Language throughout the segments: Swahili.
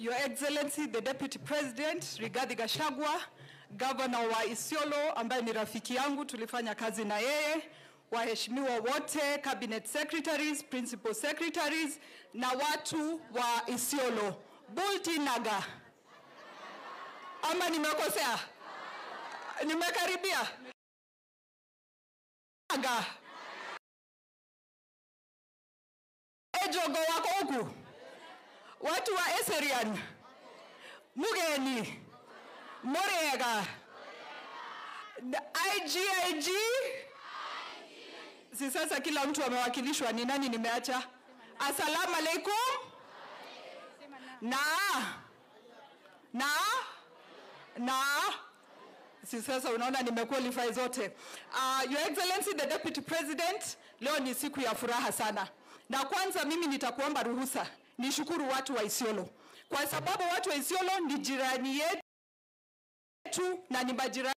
Your Excellency the Deputy President Rigathi Gachagua, Governor wa Isiolo ambaye ni rafiki yangu, tulifanya kazi na yeye, waheshimiwa wote, cabinet secretaries, principal secretaries na watu wa Isiolo. Bulti Naga. Ama nimekosea? Nimekaribia? Naga. Ejogo wako huku? Watu wa Eserian, Mugeni, Murega, IGIG. Si sasa kila mtu amewakilishwa, ni nani nimeacha? Asalamu alaikum. Na na na si sasa unaona nimequalify zote. Uh, Your Excellency the Deputy President, leo ni siku ya furaha sana, na kwanza mimi nitakuomba ruhusa nishukuru watu wa Isiolo kwa sababu watu wa Isiolo ni jirani yetu na ni majirani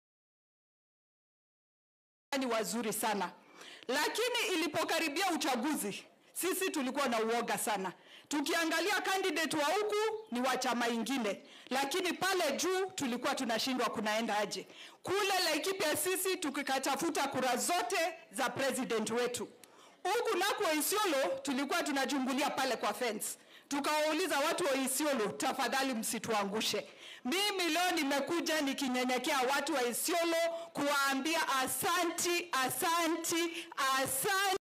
wazuri sana, lakini ilipokaribia uchaguzi sisi tulikuwa na uoga sana, tukiangalia candidate wa huku ni wa chama ingine, lakini pale juu tulikuwa tunashindwa kunaenda aje. Kule Laikipia sisi tukikatafuta kura zote za president wetu huku nako Isiolo tulikuwa tunachungulia pale kwa fence, tukawauliza watu wa Isiolo, tafadhali msituangushe. Mimi leo nimekuja nikinyenyekea watu wa Isiolo kuwaambia asanti, asanti, asanti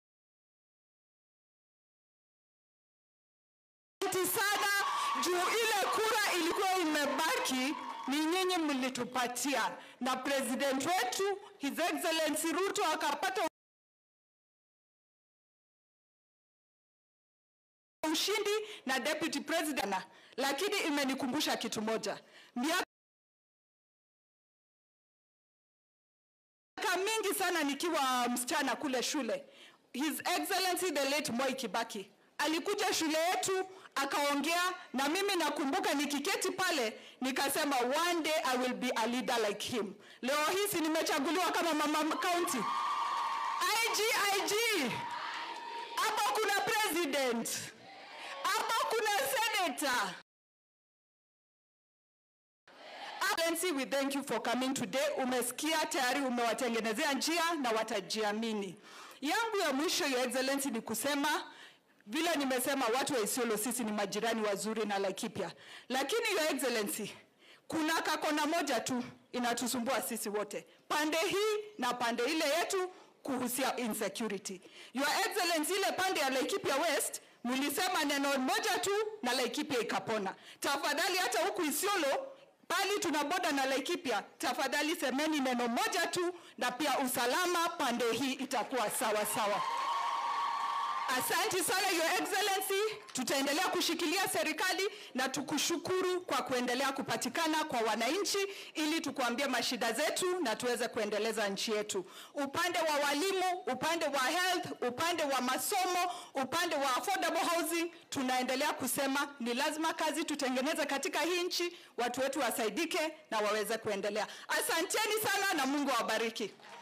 sana juu ile kura ilikuwa imebaki ni nyinyi mlitupatia, na president wetu His Excellency Ruto akapata ushindi na deputy president, lakini imenikumbusha kitu moja. Miaka mingi sana nikiwa msichana kule shule, His Excellency the late Moi Kibaki alikuja shule yetu akaongea na mimi, nakumbuka nikiketi pale nikasema one day I will be a leader like him. Leo hii si nimechaguliwa kama mama county IG IG, hapo kuna president hapa kuna senator. Excellency, we thank you for coming today. Umesikia tayari umewatengenezea njia na watajiamini. Yangu ya mwisho Your Excellency ni kusema vile nimesema, watu wa Isiolo sisi ni majirani wazuri na Laikipia, lakini Your Excellency, kuna kakona moja tu inatusumbua sisi wote, pande hii na pande ile yetu, kuhusia insecurity. Your Excellency, ile pande ya Laikipia West mlisema neno moja tu na Laikipia ikapona. Tafadhali hata huku Isiolo pali tuna boda na Laikipia, tafadhali semeni neno moja tu, na pia usalama pande hii itakuwa sawa sawa. Asanti sana Your Excellency, tutaendelea kushikilia serikali na tukushukuru kwa kuendelea kupatikana kwa wananchi ili tukuambie mashida zetu na tuweze kuendeleza nchi yetu. Upande wa walimu, upande wa health, upande wa masomo, upande wa affordable housing, tunaendelea kusema ni lazima kazi tutengeneze katika hii nchi, watu wetu wasaidike na waweze kuendelea. Asanteni sana na Mungu awabariki.